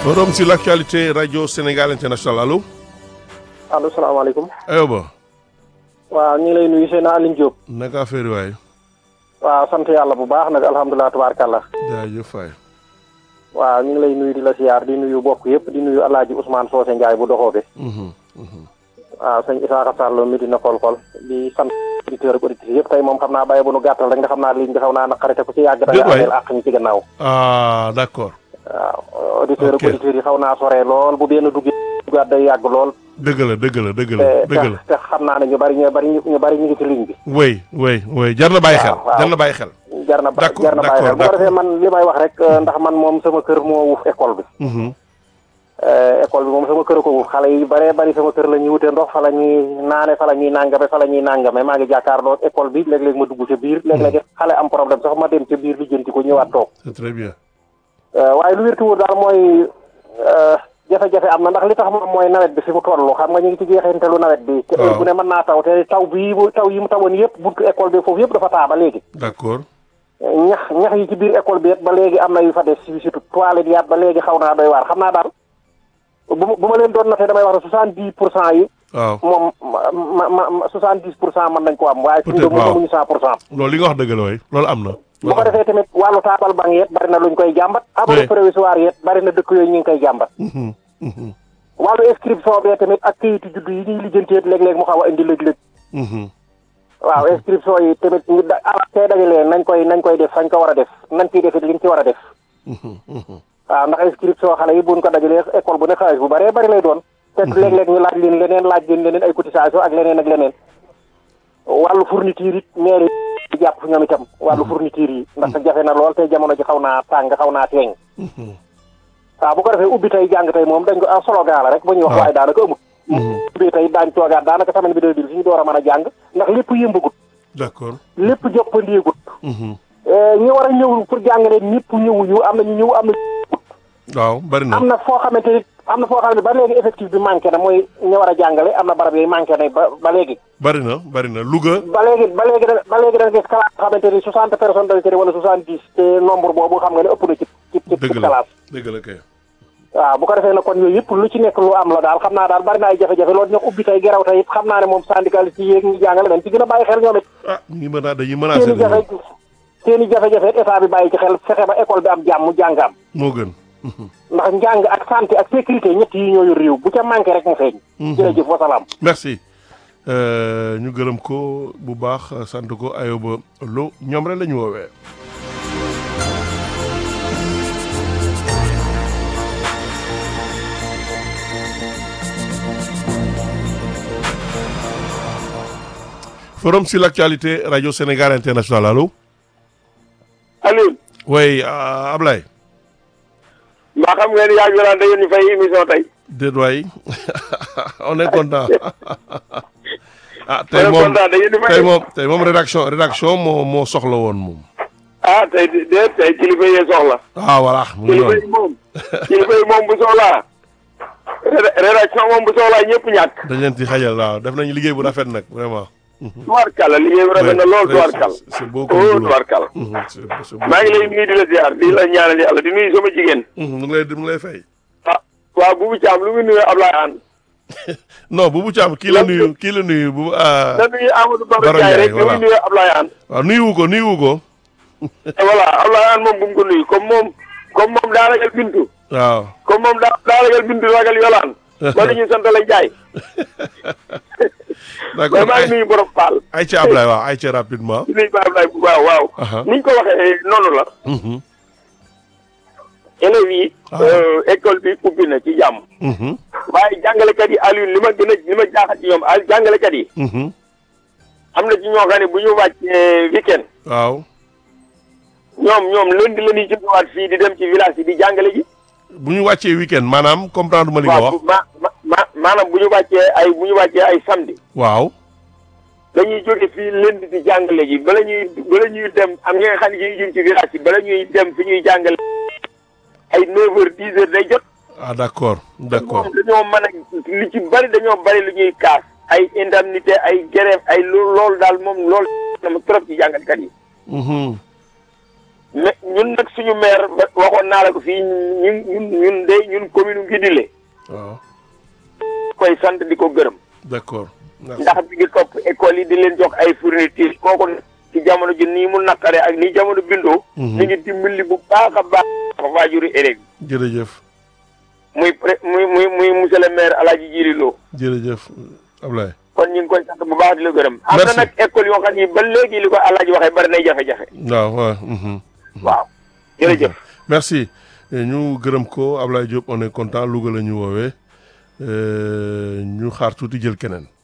Forum sur l'actualité Radio Sénégal International allo. allo salaamaaleykum. Ayoba. waaw ñu ngi lay nuyu seen Aline Diop. naka affaire waay. waaw sant yàlla bu baax nag alhamdulilah tubaarkàlla. jaajëf waay. waaw ñu ngi lay nuyu di la siyaar di nuyu bokk yëpp di nuyu El Hadj Ousmane Socé Ndiaye bu doxoo bi. waaw sëñ Isaaxa Sall mi dina kolkol di sant auditeurs ak auditrices yëpp tey moom xam naa bàyyi bu nu gàttal rek nga xam naa liñ bi xaw naa naqarite ku ci yàgg da nga ameel àq ñu ci gannaaw. ah d'accord. waaw auditeurs ak Ok. auditrices yi xaw naa sore lool bu benn dugg duggaat day yàgg lool. dëgg la dëgg la dëgg la te dëgg la. te te xam naa ne ñu bari ñu bari ñu bari ñu ngi ci ligne bi. oui oui oui jar na bàyyi xel. waaw, waaw. jar na bàyyi xel. jar na ba D'accord, jar na bàyyi xel bu ko d'accord, defee man li may wax rek euh, ndax man moom sama kër moo wuuf école bi. Mhm. Euh, école bi moom sama kër ko wuuf xale yi baree bari sama kër la ñuy wute ndox fa la ñuy naane fa la ñuy nàngame fa la ñuy nàngame maa ngi jàkkaarloo école bi léeg-léeg ma dugg ca biir léeg-léeg xale am problème sax ma dem ca biir li jënti ko ñëwaat toog c'est très bien. Euh, waaye lu wérti wóor daal mooy euh, jafe-jafe am na ndax li tax moom mooy nawet bi fi mu toll xam nga ñu ngi ci jeexintalu nawet bi te heure Waaw. bu ne mën naa taw te taw bii mu taw yi mu tawoon yëpp buntu école bi foofu yëpp dafa taa ba léegi d'accord. ñax ñax yi ci biir école bi it ba léegi am na yu fa des si surtout toilette yaat ba léegi xaw naa doy waar xam naa daal bu ma bu ma leen doon natee damay wax ne soixante dix pour cent yi waaw moom ma ma ma soixante dix pour cent mën nañ ko am waaye fi mu Peut-être, ne moom waaw. amuñu cent pour cent loolu li nga wax dëgg la waay loolu am na. bu ko defee tamit wàllu taabal banc yeet bari na luñ koy jàmbat abri Oui. provisoire yeet bari na dëkk yooyu ñu ngi koy jàmbat Mhm, mhm, wàllu inscription bee tamit ak kayitu juddu yi ñuy lijjanteet léeg-léeg mu xaw a indi lëg-lëg mhm. waaw inscription yi tamit ñu da ah kay dajalee nañ koy nañ koy def fañ ko war a def nañ ciy defit liñ ci war a def Mhm, mhm. waaw ndax inscription xale yi buñ ko dajalee école bu ne xaalis bu bëree bëri lay doon te léeg-léeg ñu laaj leen leneen laaj leen leneen ay cotisation ak leneen ak leneen wàllu fourniture it maire yi jàpp ñoom itam wàllu fourniture yi ndax jafe na lool te jamono ji xaw naa tàng xaw naa teeñ Mhm. waaw bu ko defee ubbi tey jàng tey moom dañ ko ah slogan la rek ba ñuy wax waaw. waaye daanaka amut ubbi tey daañ toogaat daanaka semaine bi deux bil fi ñu door a mën a jàng ndax lépp yëmbagut d'accord. lépp joppandeegut Mhm. ñi war a ñëw pour jàngale ñëpp ñëwuñu am na ñu ñëw am na waaw bari na. am na foo xamante ni am na foo xamante ba léegi effectif bi manqué na mooy ñu war a jàngale am na barab yooyu manqué na ba ba léegi bari na bari na Louga. ba léegi ba léegi da ba léegi da nga gis classe boo xamante ni soixante personnes dañ ci wala soixante dix te nombre boobu xam nga ne ëpp na ci ci ci dëgg ci la classe dëgg la kay. waaw bu ko defee nag kon yooyu yëpp lu ci nekk lu am la daal xam naa daal bari na ay jafe-jafe loolu ñu ubbi tey geraw tey it xam naa ne moom syndicaliste yi yéeg ñi jàngale nañ ci gën a bàyyi xel ñoom it ah ñu ngi mën a dañuy seen menacé i jafe seen i jafe-jafe it état bi bàyyi ci xel fexe ba école bi am jàmm jàng am moo gën. ndax njàng ak santé ak sécurité ñett yi ñoo yor réew bu ca manqué rek mu feeñ jërëjëf wasalaam merci Euh, ñu gërëm ko bu baax sant ko Ayoba Lo ñoom rek la ñu woowee. Forum sur l'actualité Radio Sénégal International allo. Aliou oui euh, Ablaye. mbaa xam ngeen yaa ngi da ngeen ñu fay émission tey. déet waay on est content ah tey On est moom content, da ngeen di fay. tey moom tey moom rédaction rédaction moo moo soxla woon moom. ah tey de de tey kilifa yee soxla. ah voilà mu ngi kilifa noonu yi moom kilifa yi moom bu soxlaa. réda- rédaction moom bu soxlaa ñëpp ñàkk. dañ leen ci xajal waaw def nañu liggéey bu rafet nag vraiment. tubaarkàlla liggéey bi rafet na lool Ouais, tubaarkàlla. c'est- c'est beaucoup oh de boulot. tubaarkàlla. Mhm, c'est- c'est maa ngi lay nuyu di la ziar di la ñaanal yàlla di nuyu sama jigéen. Mhm, mu ngi lay mu ngi lay fay. ah waaw Boubou Thiam lu muy nuyu Ablaye Anne. non Boubou Thiam kii la nuyu kii la nuyu bu ah na nuyu Amadou Baro Baro Ndiaye Ndiaye, rek lu voilà. muy nuyu Ablaye Anne. waaw nuyuwu ko nuyuwu ko voilà Ablaye Anne moom bu mu ko nuyu comme moom comme moom daa ragal bintu. waaw. comme moom daa daa ragal bintu ragal yolaan. ba dañuy sant la Ndiaye. mais d'accord maa ngi nuyu borom Paal. ay ca Ablaye waaw ay ca rapidement. di nuyu Ba Ablaye bu waaw waaw. Aha. ni ñu ko waxee noonu la. Mhm, élèves yi. Ah. euh, école bi ubbi na ci jàmm. mhm, waaye jàngalekat yi Alioune li ma gën a li ma jaaxal ci ñoom al jàngalekat yi. mhm. am na ci ñoo xam ne bu ñu wàccee weekend waaw ñoom ñoom lundi la ñuy jógewaat fii di dem ci village yi di jàngale ji. bu ñu wàccee week-end maanaam comprendre ma li nga waaw wax. bu- ma ma ma- maanaam bu ñu wàccee ay bu ñu wàccee ay samedi. waaw. dañuy jóge fii lundi di jàngale ji bala ñuy bala ñuy dem am ñi nga xam ne ñuy jëm ci village yi bala ñuy dem fi ñuy jàngale ay 9 heures 10 heures day jot. ah d'accord d'accord moom dañoo mën a li ci bari dañoo bari lu ñuy kaas ay indemnité ay grève ay loolu loolu daal moom loolu na ma trop ci jàngalekat yi Mhm. mais ñun nag suñu maire ba waxoon naa la ko fii ñun ñun ñun de ñun commune Ngidile waaw koy sant di ko gërëm d'accord merci ndax mi ngi topp école yi di leen jox ay fourniture kooku ci jamono ji nii mu naqare ak nii jamono bindoo Mhm. mi ngi dimbali bu baax a baax waajuri élèves yi jërëjëf muy pré muy muy muy monsieur le maire Alaaji Jiri Lo jërëjëf Ablaye kon ñu ngi koy sant bu baax di la gërëm am Merci. na nag école yoo xam ni ba léegi li ko Alaaji waxee bari nay jafe-jafe waaw waaw mhm. waaw jërëjëf merci ñu gërëm ko Ablaye Diop on est content Louga la ñu woowee Euh, ñu xaar tuuti jël keneen